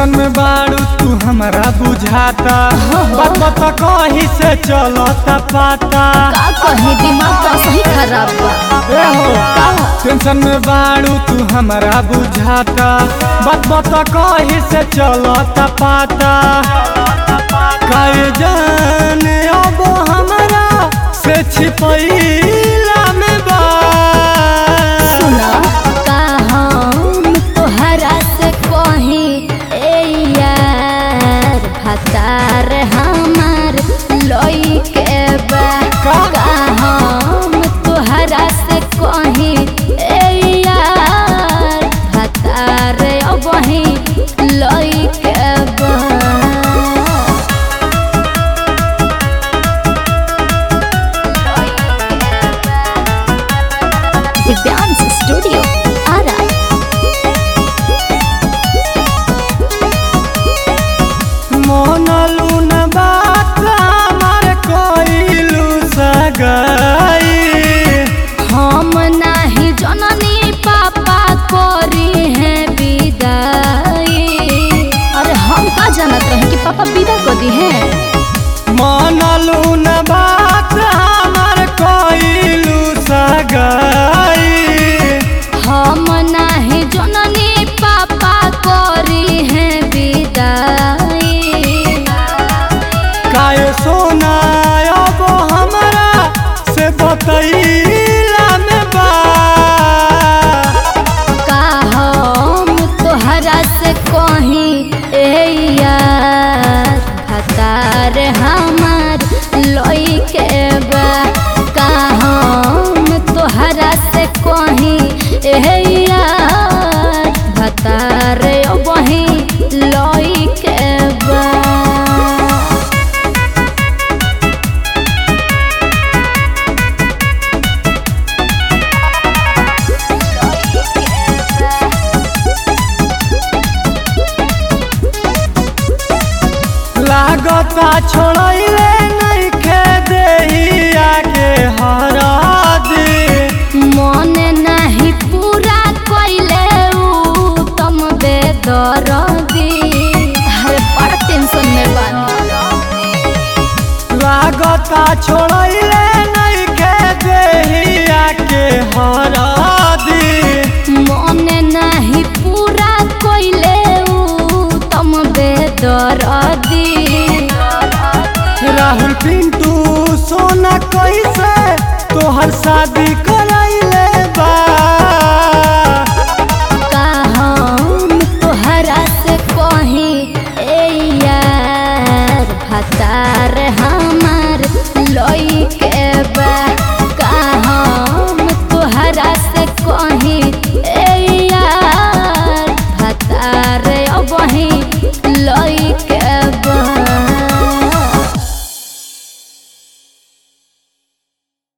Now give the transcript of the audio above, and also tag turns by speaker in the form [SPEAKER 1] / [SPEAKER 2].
[SPEAKER 1] Tension में बाड़ू तू हमरा बुझाता बात बता कहीं से चलता पाता
[SPEAKER 2] का कहे दिमाग तो सही खराब बा
[SPEAKER 1] ए हो
[SPEAKER 2] का
[SPEAKER 1] टेंशन में बाड़ू तू हमरा बुझाता बात बता कहीं से चलता पाता काहे जाने अब हमरा से छिपैला में बा
[SPEAKER 2] सुना का हम तोहरा से कही ए यार भतार हमार लई के बा
[SPEAKER 1] का?
[SPEAKER 2] का हम तोहरा से कही ए यार भतार अबही लई के बा दिव्यांश स्टूडियो आरा
[SPEAKER 1] मोनलू न बात हमार कोइलू सगाई
[SPEAKER 2] हम नाही जननी पापा करी है विदाई अरे हम का जानत रहे कि पापा विदा कर दी है
[SPEAKER 1] मोनलू न बात हमार कोइलू सगाई
[SPEAKER 2] हम नाही जननी पापा करी है विदाई
[SPEAKER 1] काहे सोना अब हमरा से बतैला में बा
[SPEAKER 2] का हम तोहरा से कही ए यार भतार हमार लई के बा का हम तोहरा से कही ए यार भतार वही लई के बा
[SPEAKER 1] लागता छोड़ैले नइखे देहिया के हरादी
[SPEAKER 2] मन नाही पूरा कइले उ तुम बेदरदी अरे बड़ा टेंशन में बानी
[SPEAKER 1] लागता छोड़ैले नइखे देहिया के हरादी
[SPEAKER 2] मन नाही पूरा कइले उ तुम बेदरदी
[SPEAKER 1] राहुल पिंटू सोना कैसे तोहर शादी